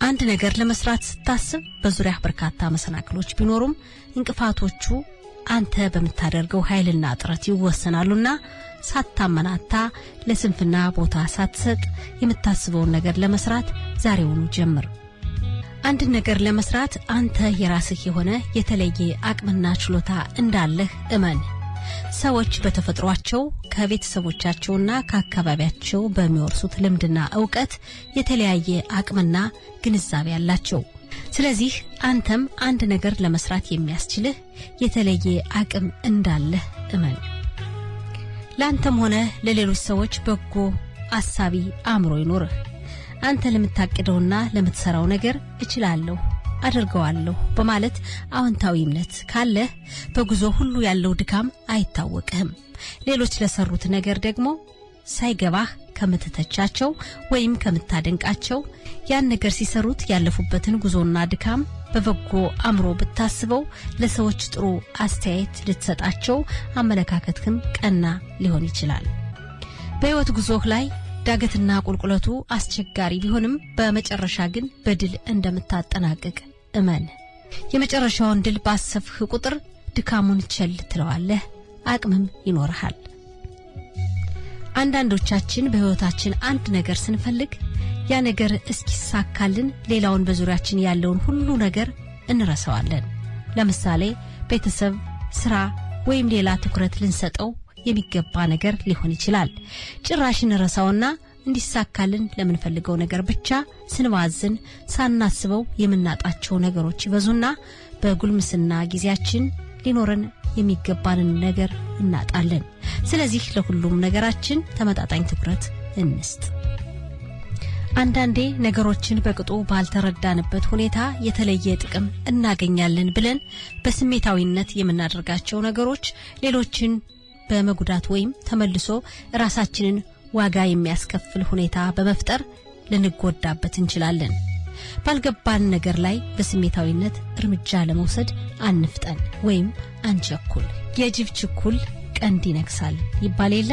አንድ ነገር ለመስራት ስታስብ በዙሪያ በርካታ መሰናክሎች ቢኖሩም እንቅፋቶቹ አንተ በምታደርገው ኃይልና ጥረት ይወሰናሉና ሳታመናታ ለስንፍና ቦታ ሳትሰጥ የምታስበውን ነገር ለመስራት ዛሬውኑ ጀምር። አንድን ነገር ለመስራት አንተ የራስህ የሆነ የተለየ አቅምና ችሎታ እንዳለህ እመን። ሰዎች በተፈጥሯቸው ከቤተሰቦቻቸውና ከአካባቢያቸው በሚወርሱት ልምድና እውቀት የተለያየ አቅምና ግንዛቤ አላቸው። ስለዚህ አንተም አንድ ነገር ለመስራት የሚያስችልህ የተለየ አቅም እንዳለህ እመን። ለአንተም ሆነ ለሌሎች ሰዎች በጎ አሳቢ አእምሮ ይኖርህ። አንተ ለምታቅደውና ለምትሰራው ነገር እችላለሁ፣ አድርገዋለሁ በማለት አዎንታዊ እምነት ካለህ በጉዞ ሁሉ ያለው ድካም አይታወቅህም። ሌሎች ለሰሩት ነገር ደግሞ ሳይገባህ ከምትተቻቸው ወይም ከምታደንቃቸው ያን ነገር ሲሰሩት ያለፉበትን ጉዞና ድካም በበጎ አእምሮ ብታስበው ለሰዎች ጥሩ አስተያየት ልትሰጣቸው አመለካከትህም ቀና ሊሆን ይችላል። በሕይወት ጉዞህ ላይ ዳገትና ቁልቁለቱ አስቸጋሪ ቢሆንም በመጨረሻ ግን በድል እንደምታጠናቅቅ እመን። የመጨረሻውን ድል ባሰብህ ቁጥር ድካሙን ቸል ትለዋለህ፣ አቅምም ይኖርሃል። አንዳንዶቻችን በሕይወታችን አንድ ነገር ስንፈልግ ያ ነገር እስኪሳካልን ሌላውን በዙሪያችን ያለውን ሁሉ ነገር እንረሳዋለን። ለምሳሌ ቤተሰብ፣ ስራ ወይም ሌላ ትኩረት ልንሰጠው የሚገባ ነገር ሊሆን ይችላል። ጭራሽ እንረሳውና እንዲሳካልን ለምንፈልገው ነገር ብቻ ስንባዝን ሳናስበው የምናጣቸው ነገሮች ይበዙና በጉልምስና ጊዜያችን ሊኖረን የሚገባንን ነገር እናጣለን። ስለዚህ ለሁሉም ነገራችን ተመጣጣኝ ትኩረት እንስጥ። አንዳንዴ ነገሮችን በቅጡ ባልተረዳንበት ሁኔታ የተለየ ጥቅም እናገኛለን ብለን በስሜታዊነት የምናደርጋቸው ነገሮች ሌሎችን በመጉዳት ወይም ተመልሶ ራሳችንን ዋጋ የሚያስከፍል ሁኔታ በመፍጠር ልንጎዳበት እንችላለን። ባልገባን ነገር ላይ በስሜታዊነት እርምጃ ለመውሰድ አንፍጠን ወይም አንቸኩል። የጅብ ችኩል ቀንድ ይነክሳል ይባል የለ።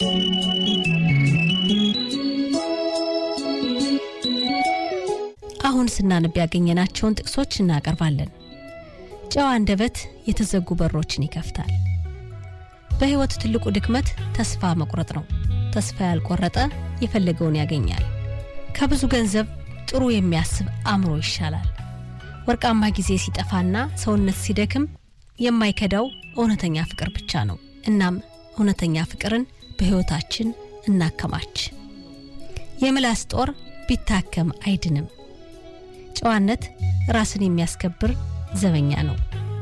አሁን ስናነብ ያገኘናቸውን ጥቅሶች እናቀርባለን። ጨዋ አንደበት የተዘጉ በሮችን ይከፍታል። በሕይወት ትልቁ ድክመት ተስፋ መቁረጥ ነው። ተስፋ ያልቆረጠ የፈለገውን ያገኛል። ከብዙ ገንዘብ ጥሩ የሚያስብ አእምሮ ይሻላል። ወርቃማ ጊዜ ሲጠፋና ሰውነት ሲደክም የማይከዳው እውነተኛ ፍቅር ብቻ ነው። እናም እውነተኛ ፍቅርን በሕይወታችን እናከማች። የምላስ ጦር ቢታከም አይድንም። ጨዋነት ራስን የሚያስከብር ዘበኛ ነው።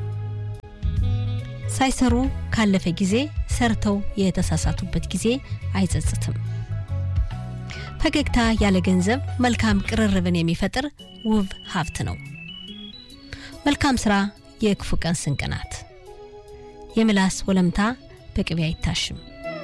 ሳይሰሩ ካለፈ ጊዜ ሰርተው የተሳሳቱበት ጊዜ አይጸጽትም። ፈገግታ ያለ ገንዘብ መልካም ቅርርብን የሚፈጥር ውብ ሀብት ነው። መልካም ስራ የክፉ ቀን ስንቅ ናት። የምላስ ወለምታ በቅቤ አይታሽም።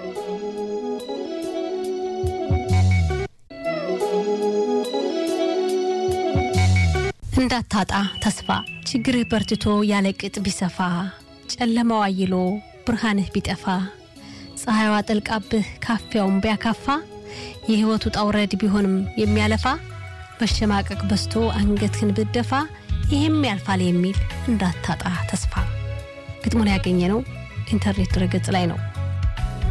እንዳታጣ ተስፋ ችግርህ በርትቶ ያለ ቅጥ ቢሰፋ ጨለማው አይሎ ብርሃንህ ቢጠፋ ፀሐይዋ ጠልቃብህ ካፊያውን ቢያካፋ የሕይወቱ ጣውረድ ቢሆንም የሚያለፋ መሸማቀቅ በስቶ አንገትህን ብትደፋ ይህም ያልፋል የሚል እንዳታጣ ተስፋ። ግጥሙን ያገኘ ነው ኢንተርኔት ድረገጽ ላይ ነው።